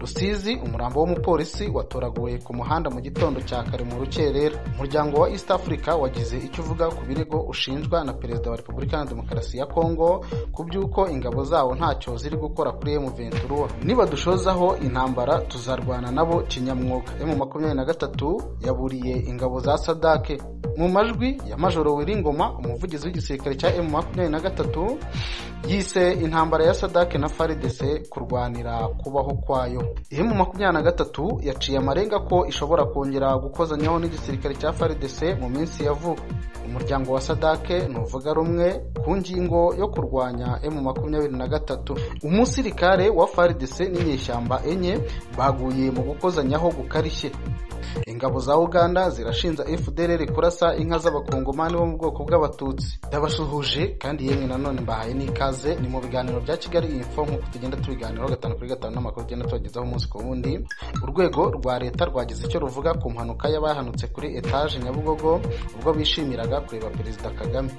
Rusizi umurambo w'umupolisi watoraguwe ku muhanda mu gitondo cya kare mu rukerera umuryango wa East Africa wagize icyo uvuga ku birego ushinjwa na perezida wa Repubulika Iharanira Demokarasi ya Kongo ku by'uko ingabo zawo ntacyo ziri gukora kuri M23 nibadushozaho intambara tuzarwana nabo kinyamwuga M23 yaburiye ingabo za Sadake mu majwi ya Majoro Wiringoma umuvugizi w'igisirikare cya M23 yise intambara ya Sadake na FARDC kurwanira kubaho kwayo emu makumyabiri na gatatu yaciye amarenga ko ishobora kongera gukozanyaho n'igisirikare cya FARDC mu minsi ya vuba umuryango wa sadake ntuvuga rumwe ku ngingo yo kurwanya emu makumyabiri na gatatu umusirikare wa FARDC n'inyeshyamba enye baguye mu gukozanyaho gukarishye ingabo za uganda zirashinja fdrr kurasa inka z'abakongomani bo mu bwoko bw'abatutsi ndabasuhuje kandi yemwe nanone mbahaye n'ikaze ni mu biganiro bya kigali info nk'uko tugenda tubiganiraho gatanu kuri gatanu n'amakuru tugenda tubagezaho umunsi ku wundi urwego rwa leta rwagize icyo ruvuga ku mpanuka y'abahanutse kuri etaje nyabugogo ubwo bishimiraga kureba perezida kagame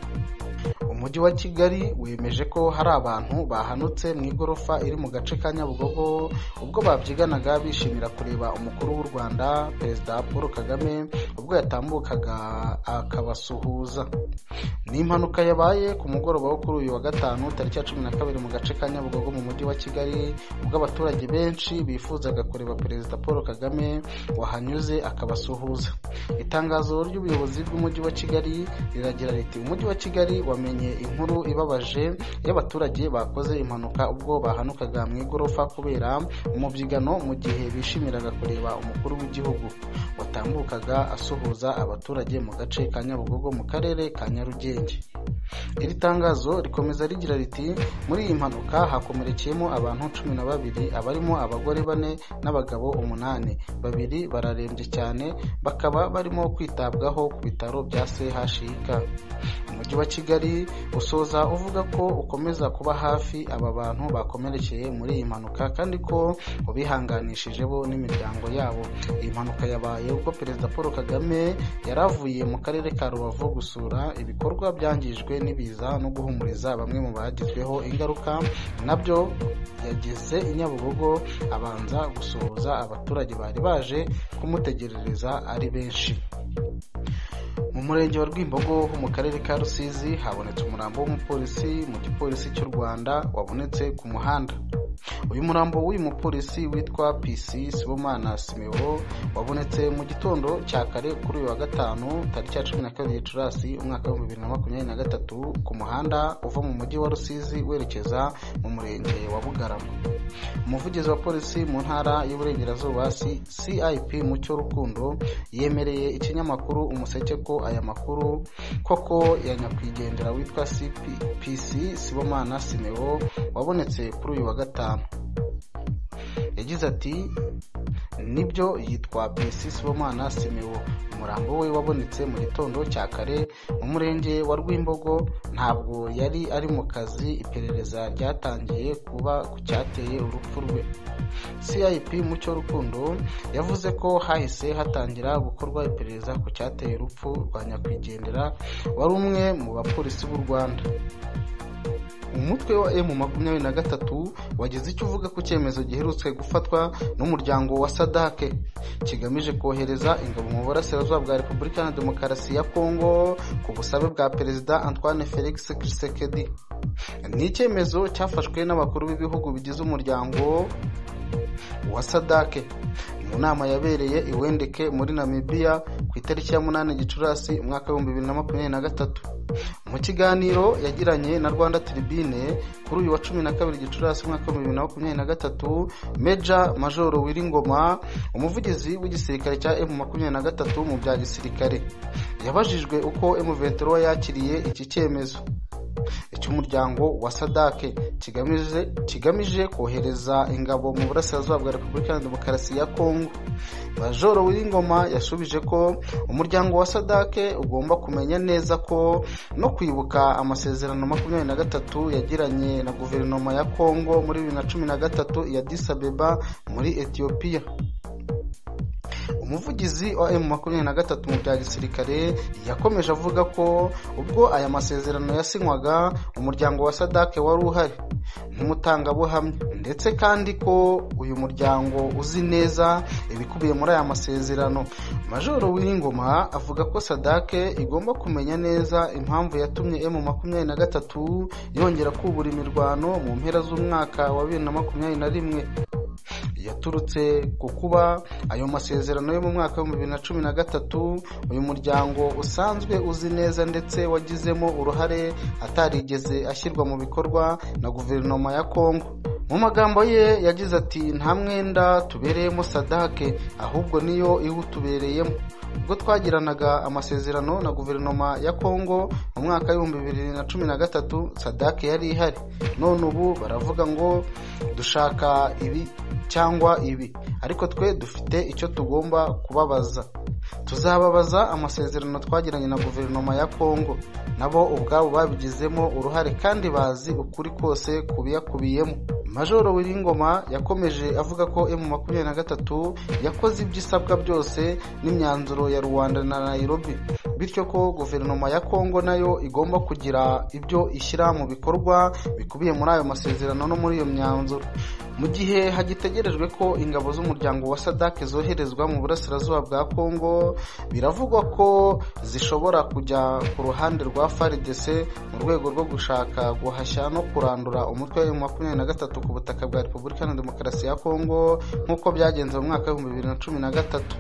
umujyi wa kigali wemeje ko hari abantu bahanutse mu igorofa iri mu gace ka nyabugogo ubwo babyiganaga bishimira kureba umukuru w'u rwanda perezida paul kagame ubwo yatambukaga akabasuhuza ni impanuka yabaye ku mugoroba wo kuri uyu wa gatanu tariki ya cumi na kabiri mu gace ka nyabugogo mu mujyi wa kigali ubwo abaturage benshi bifuzaga kureba perezida paul kagame wahanyuze akabasuhuza itangazo ry'ubuyobozi bw'umujyi wa kigali riragira riti umujyi wa kigali wamenye inkuru ibabaje y'abaturage bakoze impanuka ubwo bahanukaga mu igorofa kubera umubyigano mu gihe bishimiraga kureba umukuru w'igihugu watambukaga asuhuza abaturage mu gace ka nyabugogo mu karere ka nyarugenge iri tangazo rikomeza rigira riti muri iyi mpanuka hakomerekeyemo abantu cumi na babiri abarimo abagore bane n'abagabo umunani babiri bararembye cyane bakaba barimo kwitabwaho ku bitaro bya chik umujyi wa kigali usoza uvuga ko ukomeza kuba hafi aba bantu bakomerekeye muri iyi mpanuka kandi ko ubihanganishije bo n'imiryango yabo iyi mpanuka yabaye ubwo perezida paul kagame yari avuye mu karere ka rubavu gusura ibikorwa byangijwe n'ibiza no guhumuriza bamwe mu bagizweho ingaruka nabyo yageze i nyabugogo abanza gusuhuza abaturage bari baje kumutegerereza ari benshi mu murenge wa rwimbogo ho mu karere ka rusizi habonetse umurambo w'umupolisi mu gipolisi cy'u rwanda wabonetse ku muhanda uyu murambo w'uyu mupolisi witwa pc sibomana simeo wabonetse mu gitondo cya kare kuri uyu wa gatanu tariki ya cumi na kabiri gicurasi umwaka w'ibihumbi bibiri na makumyabiri na gatatu ku muhanda uva mu mujyi wa rusizi werekeza mu murenge wa bugarama umuvugizi wa polisi mu ntara y'uburengerazuba cip mucyo rukundo yemereye ikinyamakuru umuseke ko aya makuru koko ya nyakwigendera witwa cpc sibomana simeo wabonetse kuri uyu wa gatanu yagize ati nibyo yitwa pc sibomana simeo umurambo we wabonetse mu gitondo cya kare mu murenge wa rwimbogo ntabwo yari ari mu kazi iperereza ryatangiye kuba ku cyateye urupfu rwe cip mucyo rukundo yavuze ko hahise hatangira gukorwa iperereza ku cyateye urupfu rwa nyakwigendera wari umwe mu bapolisi b'u rwanda umutwe wa emu makumyabiri na gatatu wagize icyo uvuga ku cyemezo giherutswe gufatwa n'umuryango wa sadake kigamije kohereza ingabo mu burasirazuba bwa repubulika na demokarasi ya kongo ku busabe bwa perezida antoine felix kisekedi ni icyemezo cyafashwe n'abakuru b'ibihugu bigize umuryango wa sadake mu nama yabereye iwendeke muri namibiya ku itariki ya munani gicurasi umwaka w'ibihumbi bibiri na makumyabiri na gatatu mu kiganiro yagiranye na rwanda tiribine kuri uyu wa cumi na kabiri gicurasi umwaka w'ibihumbi bibiri na makumyabiri na gatatu meja majoro wiringoma umuvugizi w'igisirikare cya emu makumyabiri na gatatu mu bya gisirikare yabajijwe uko emu ventura yakiriye iki cyemezo icy'umuryango wa sadake kigamije kigamije kohereza ingabo mu burasirazuba bwa repubulika ya demokarasi ya kongo majoro w'ingoma yasubije ko umuryango wa sadake ugomba kumenya neza ko no kwibuka amasezerano makumyabiri na gatatu yagiranye na guverinoma ya kongo muri bibiri na cumi na gatatu ya disabeba muri etiyopiya umuvugizi wa emu makumyabiri na gatatu mu bya gisirikare yakomeje avuga ko ubwo aya masezerano yasinywaga umuryango wa sadake wari uhari nk'umutangabuhamya ndetse kandi ko uyu muryango uzi neza ibikubiye muri aya masezerano majoro w'ingoma avuga ko sadake igomba kumenya neza impamvu yatumye emu makumyabiri na gatatu yongera kubura imirwano mu mpera z'umwaka wa bibiri na makumyabiri na rimwe yaturutse ku kuba ayo masezerano yo mu mwaka w'ibihumbi bibiri na cumi na gatatu uyu muryango usanzwe uzi neza ndetse wagizemo uruhare atarigeze ashyirwa mu bikorwa na guverinoma ya kongo mu magambo ye yagize ati nta mwenda tubereyemo sadake ahubwo niyo iwutubereyemo ubwo twagiranaga amasezerano na guverinoma ya kongo mu mwaka w'ibihumbi bibiri na cumi na gatatu sadake yari ihari none ubu baravuga ngo dushaka ibi cyangwa ibi ariko twe dufite icyo tugomba kubabaza tuzababaza amasezerano twagiranye na guverinoma ya kongo nabo ubwabo babigizemo uruhare kandi bazi ukuri kose kubiyakubiyemo majoro w'iringoma yakomeje avuga ko emu makumyabiri na gatatu yakoze ibyo isabwa byose n'imyanzuro ya rwanda na nayirobi bityo ko guverinoma ya kongo nayo igomba kugira ibyo ishyira mu bikorwa bikubiye muri ayo masezerano no muri iyo myanzuro mu gihe hagitegerejwe ko ingabo z'umuryango wa sadake zoherezwa mu burasirazuba bwa kongo biravugwa ko zishobora kujya ku ruhande rwa faridese mu rwego rwo gushaka guhashya no kurandura umutwe wa emu makumyabiri na gatatu ku butaka bwa repubulika na demokarasi ya kongo nk'uko byagenze mu mwaka w'ibihumbi bibiri na cumi na gatatu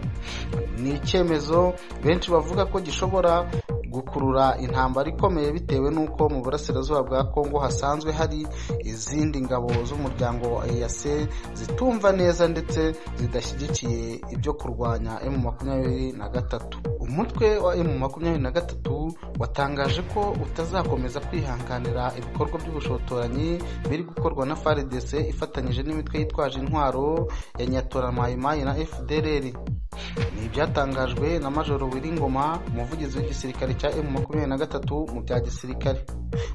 ni icyemezo benshi bavuga ko gishobora gukurura intambara ikomeye bitewe n'uko mu burasirazuba bwa kongo hasanzwe hari izindi ngabo z'umuryango wa eyase zitumva neza ndetse zidashyigikiye ibyo kurwanya emu makumyabiri na gatatu umutwe wa emu makumyabiri na gatatu watangaje ko utazakomeza kwihanganira ibikorwa by'ubushotoranyi biri gukorwa na frdc ifatanyije n'imitwe yitwaje intwaro ya nyaturamayimayi na fdrr ni ibyatangajwe na majoro wiringoma umuvugizi w'igisirikare cya emu makumyabiri na gatatu mu bya gisirikare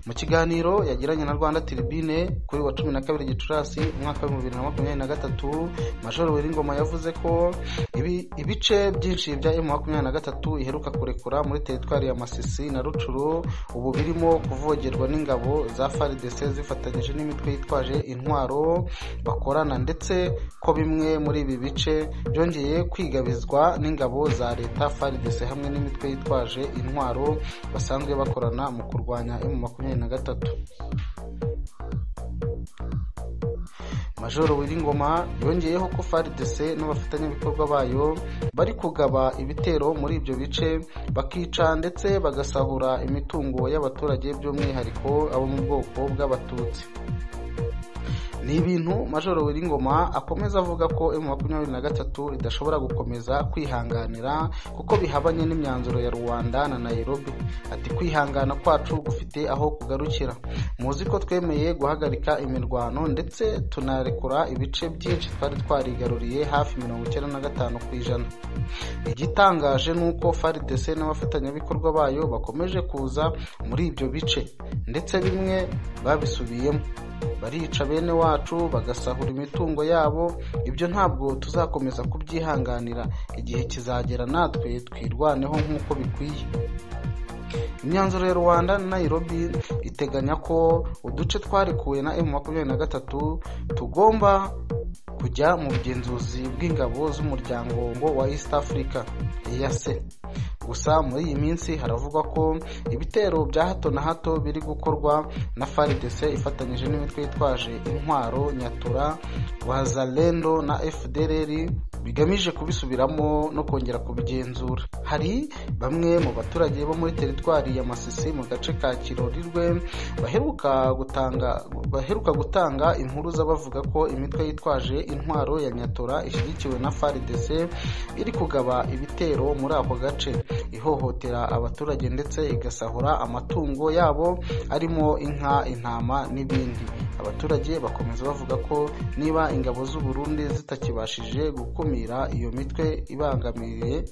mu kiganiro yagiranye na rwanda tiribine kuri wa cumi na kabiri gicurasi umwaka w'ibihumbi bibiri na makumyabiri na gatatu majoro wiringoma yavuze ko ibice byinshi bya emu makumyabiri na gatatu iheruka kurekura muri teritwari ya masisi na rucuru ubu birimo kuvogerwa n'ingabo za faridese zifatanyije n'imitwe yitwaje intwaro bakorana ndetse ko bimwe muri ibi bice byongeye kwigabizwa n'ingabo za leta faridese hamwe n'imitwe yitwaje intwaro basanzwe bakorana mu kurwanya emu makumyabiri na gatatu majoro wiringoma yongeyeho ko faridese n'abafatanyabikorwa bayo bari kugaba ibitero muri ibyo bice bakica ndetse bagasahura imitungo y'abaturage by'umwihariko abo mu bwoko bw'abatutsi ni ibintu majoro w'iringoma akomeza avuga ko emu makumyabiri na gatatu idashobora gukomeza kwihanganira kuko bihabanye n'imyanzuro ya rwanda na nayirobi ati kwihangana kwacu gufite aho kugarukira muzi ko twemeye guhagarika imirwano ndetse tunarekura ibice byinshi twari twarigaruriye hafi mirongo icyenda na gatanu ku ijana igitangaje ni uko faridese n'abafatanyabikorwa bayo bakomeje kuza muri ibyo bice ndetse bimwe babisubiyemo barica bene wacu bagasahura imitungo yabo ibyo ntabwo tuzakomeza kubyihanganira igihe kizagera natwe twirwaneho nk'uko bikwiye imyanzuro ya rwanda na nayirobi iteganya ko uduce twarekuwe na emu makumyabiri na gatatu tugomba kujya mu bugenzuzi bw'ingabo z'umuryango ngo wa east africa eyase gusa muri iyi minsi haravugwa ko ibitero bya hato na hato biri gukorwa na faridese ifatanyije n'imitwe yitwaje intwaro nyatura wazalendo na fdrr bigamije kubisubiramo no kongera kubigenzura hari bamwe mu baturage bo muri teritwari ya masisi mu gace ka kirorirwe baheruka gutanga baheruka gutanga impuruza bavuga ko imitwe yitwaje intwaro ya nyatura ishyigikiwe na faridese iri kugaba ibitero muri ako gace ihohotera abaturage ndetse igasahura amatungo yabo arimo inka intama n'ibindi abaturage bakomeza bavuga ko niba ingabo z'u Burundi zitakibashije gukumira iyo mitwe ibangamiye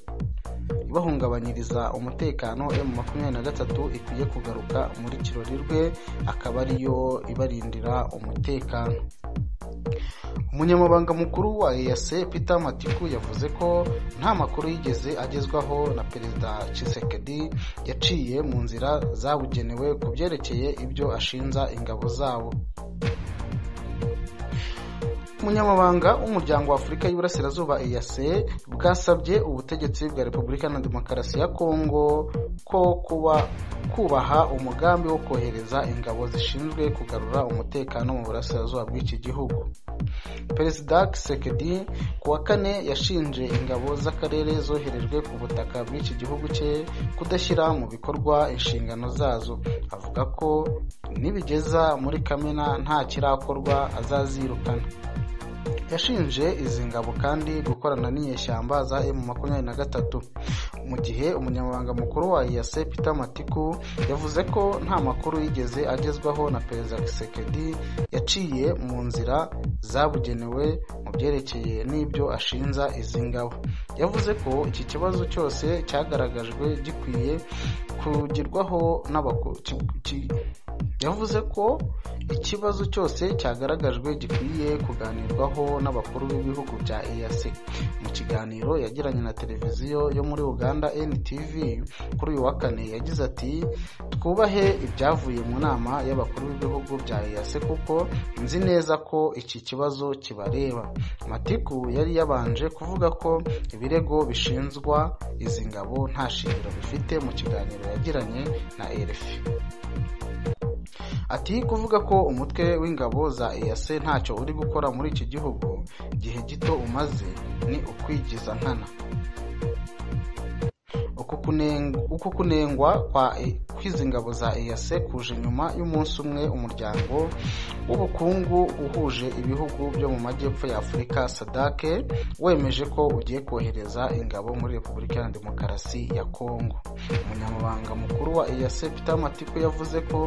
ibahungabanyiriza umutekano emu makumyabiri na gatatu ikwiye kugaruka muri kirori rwe akaba ariyo ibarindira umutekano umunyamabanga mukuru wa eyase peter matiku yavuze ko nta makuru yigeze agezwaho na perezida cisekedi yaciye mu nzira zabugenewe ku byerekeye ibyo ashinja ingabo zabo umunyamabanga w'umuryango wa afurika y'iburasirazuba eyase bwasabye ubutegetsi bwa repubulika na demokarasi ya kongo ko kuba kubaha umugambi wo kohereza ingabo zishinzwe kugarura umutekano mu burasirazuba bw'iki gihugu perezida kisekedi ku wa kane yashinje ingabo z'akarere zoherejwe ku butaka bw'iki gihugu cye kudashyira mu bikorwa inshingano zazo avuga ko nibigeza muri kamena nta kirakorwa azazirukana yashinje izi ngabo kandi gukorana n'inyeshyamba za emu makumyabiri na gatatu mu gihe umunyamabanga mukuru wa iyase peter matiku yavuze ko nta makuru yigeze agezwaho na perezida kisekedi yaciye mu nzira zabugenewe mu byerekeye n'ibyo ashinja izi ngabo yavuze ko iki kibazo cyose cyagaragajwe gikwiye kugirwaho n'abakuru yavuze ko ikibazo cyose cyagaragajwe gikwiye kuganirwaho n'abakuru b'ibihugu bya EAC mu kiganiro yagiranye na televiziyo yo muri Uganda NTV kuri uyu wa kane yagize ati twubahe ibyavuye mu nama y'abakuru b'ibihugu bya EAC kuko nzi neza ko iki kibazo kibareba Matiku yari yabanje kuvuga ko ibirego bishinzwa izi ngabo nta shingiro bifite mu kiganiro yagiranye na RFI ati kuvuga ko umutwe w'ingabo za EAC ntacyo uri gukora muri iki gihugu igihe gito umaze ni ukwigiza nkana uku kunengwa kw'izi ngabo za EAC kuje nyuma y'umunsi umwe umuryango w'ubukungu uhuje ibihugu byo mu majyepfo ya afurika sadake wemeje ko ugiye kohereza ingabo muri repubulika ya demokarasi ya kongo umunyamabanga mukuru wa EAC peter matiku yavuze ko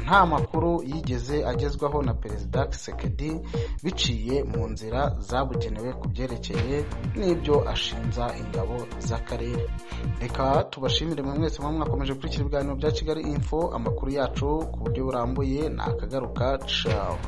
nta makuru yigeze agezwaho na perezida kisekedi biciye mu nzira zabugenewe ku byerekeye n'ibyo ashinja ingabo z'akarere reka tubashimire mwese mwe mwakomeje gukurikira ibiganiro bya kigali info amakuru yacu ku buryo burambuye ni akagaruka cawe